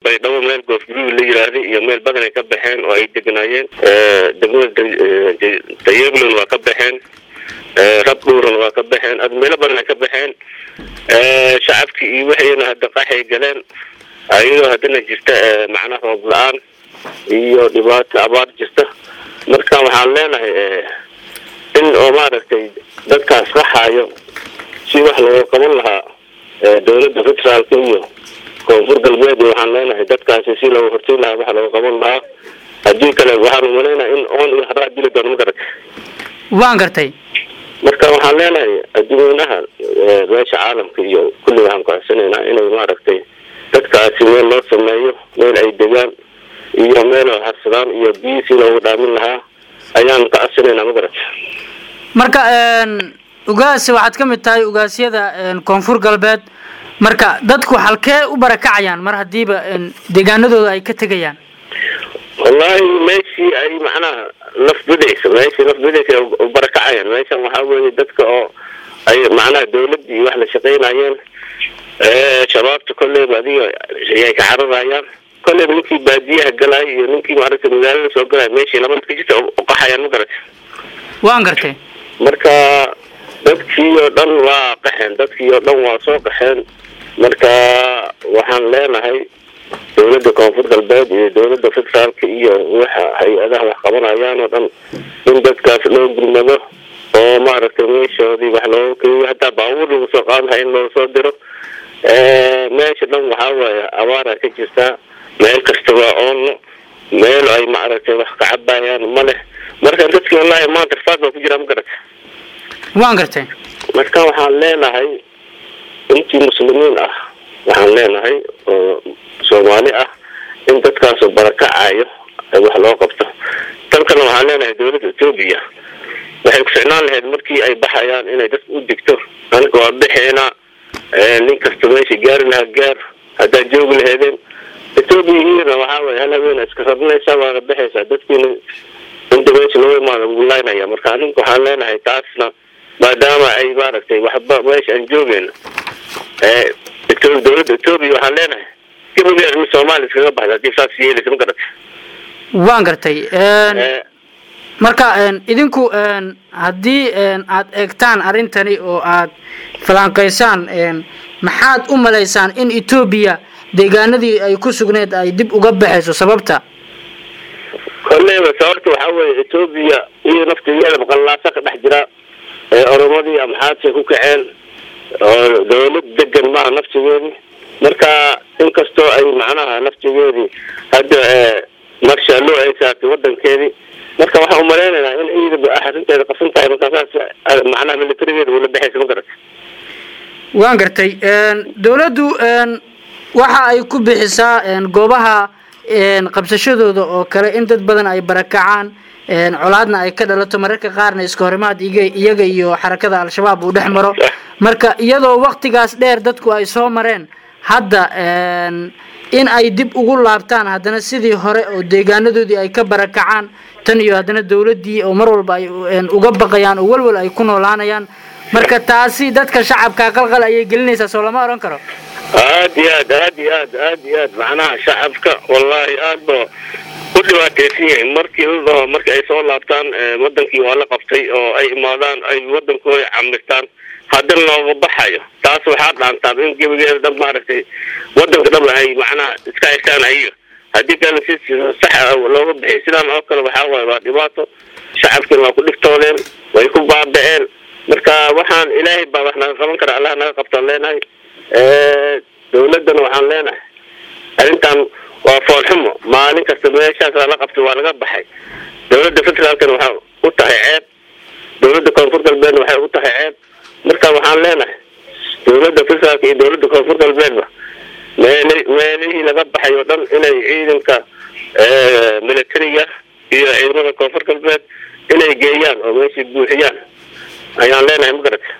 baydhabo meel goofguruud la yiraahday iyo meel badan ay ka baxeen oo ay degnaayeen degmada dayeblon waa ka baxeen rabdhuuran waa ka baxeen ad meelo badan ay ka baxeen shacabkii iyo waxayna hadda qaxay galeen ayadoo haddana jirta macnaha roob la-aan iyo dhibaato abaar jirta marka waxaan leenahay in oo maaragtay dadkaas qaxaayo si wax looga qaban lahaa dawladda federaalka iyo koonfur galbeed waxaan leenahay dadkaasi si looga horteyn lahaa wax looga qaban lahaa haddii kale waxaan umaleynaya in oon iyo haraa dili doono ma garata waan gartay marka waxaan leenahay adduweynaha meesha caalamka iyo kulli waxaan kucodsanaynaa inay maaragtay dadkaasi meel loo sameeyo meel ay degaan iyo meel oo harsadaan iyo biyi si loogu dhaamin lahaa ayaan ka codsanaynaa ma garata marka ugaasi waxaad ka mid tahay ugaasyada koonfur galbeed marka dadku halkee u barakacayaan mar hadiiba deegaanadooda ay ka tegayaan wallahi meeshii ay macnaha naf bidaysa meeshii naf bidaysa u barakacayaan meeshan waxaa weeye dadka oo ay macnaha dawladda iyo wax la shaqaynayeen shabaabta kolleyba adiga ayay ka cararayaan kolleyba ninkii baadiyaha galaayo iyo ninkii maaragtay magaalada soo galaayo meeshii laba ka jirta uqaxayaan ma garata waan gartay marka dadkii oo dhan waa qaxeen dadkii oo dhan waa soo qaxeen marka waxaan leenahay dawladda koonfur galbeed iyo dawladda federaalka iyo waxa hay-adaha wax qabanayaan oo dhan in dadkaas loo gurmado oo maaragtay meeshoodii wax looga keliyo hataa baabuur lagu soo qaadahay in loo soo diro meesha dhan waxaa waaye abaara ka jirtaa meel kasta waa oono meel ay maaragtay wax ka cabayaan ma leh marka dadkii wallahi maanta rafaad baa ku jiraa ma garata waan gartay marka waxaan leenahay intii muslimiin ah waxaan leenahay oo soomaali ah in dadkaasoo barakacayo ay wax loo qabto dalkana waxaan leenahay dawladda etoobiya waxay ku ficnaan lahayd markii ay baxayaan inay dad u digto aniga waa bixeena nin kasta meesha gaari lahaa gaar haddaad joogi laheedeen etoobiya iyana waxaa waye hal habeena iska rabnaysaa waana baxaysaa dadkiina inta meesha loo imaada gulaynaya marka aninka waxaan leenahay taasna maadaama ay maaragtay waxba meesha aan joogeyno dawladda etoobiya waxaan leenahay gabageed in soomaaliya iskaga baxda hadii saas yeelaysa ma garata waan gartay marka idinku haddii aad eegtaan arrintani oo aad falanqaysaan maxaad u malaysaan in etoobiya deegaanadii ay ku sugneed ay dib uga baxayso sababta kolleyba sababta waxaa weeye etoobiya iyo naftigeeda maqallaasa ka dhex jira oromadii amxaadkay ku kaceen oo dawlad degan maaha naftigeedii marka inkastoo ay macnaha naftigeedii hadda marshaallo ay saartay wadankeedii marka waxaan umaleynaynaa in ciidaba arrinteeda qasan tahay markaasaas macnaha militarigeeda ula baxaysa ma garata waan gartay dawladdu waxa ay ku bixisaa goobaha qabsashadooda oo kale in dad badan ay barakacaan colaadna ay ka dhalato mararka qaarna iska horimaad iyaga iyo xarakada al-shabaab uu dhex maro marka iyadoo waktigaas dheer dadku ay soo mareen hadda in ay dib ugu laabtaan haddana sidii hore oo deegaanadoodii ay ka barakacaan tan iyo haddana dawladdii oo mar walba ay uga baqayaan oo walwal ay ku noolaanayaan marka taasi dadka shacabka qalqal ayay gelinaysaa soo lama oran karo aad iyo aad aad iyo aad aad iyo aad macnaha shacabka wallahi aad ba ku dhibaataysan yihiin markii ladao markii ay soo laabtaan wadankii waa la qabtay oo ay imaadaan ay wadankooda camirtaan haddana looga baxayo taas waxaa dhaantaa in gebigeeda dhan maaragtay wadanka dhan ay macnaha iska haystaan ayaga haddii kale si sax looga bixiy sidaan oo kale waxaa waaye waa dhibaato shacabkiina waa ku dhigtoodeen way ku baaba-een marka waxaan ilaahay baa wax naga qaban kara allah naga qabtaan leenahay dawladdana waxaan leenahay arrintan waa foolxumo maalin kasta meeshaas la qabtay waa laga baxay dawladda federaalkana waxaa u tahay ceeb dawladda koonfur galbeedna waxay u tahay ceeb marka waxaan leenahay dawladda federaalka iyo dawladda koonfur galbeedba meel meelihii laga baxay oo dhan inay ciidanka militariga iyo ciidamada koonfur galbeed inay geeyaan oo meeshii buuxiyaan ayaan leenahay ma garata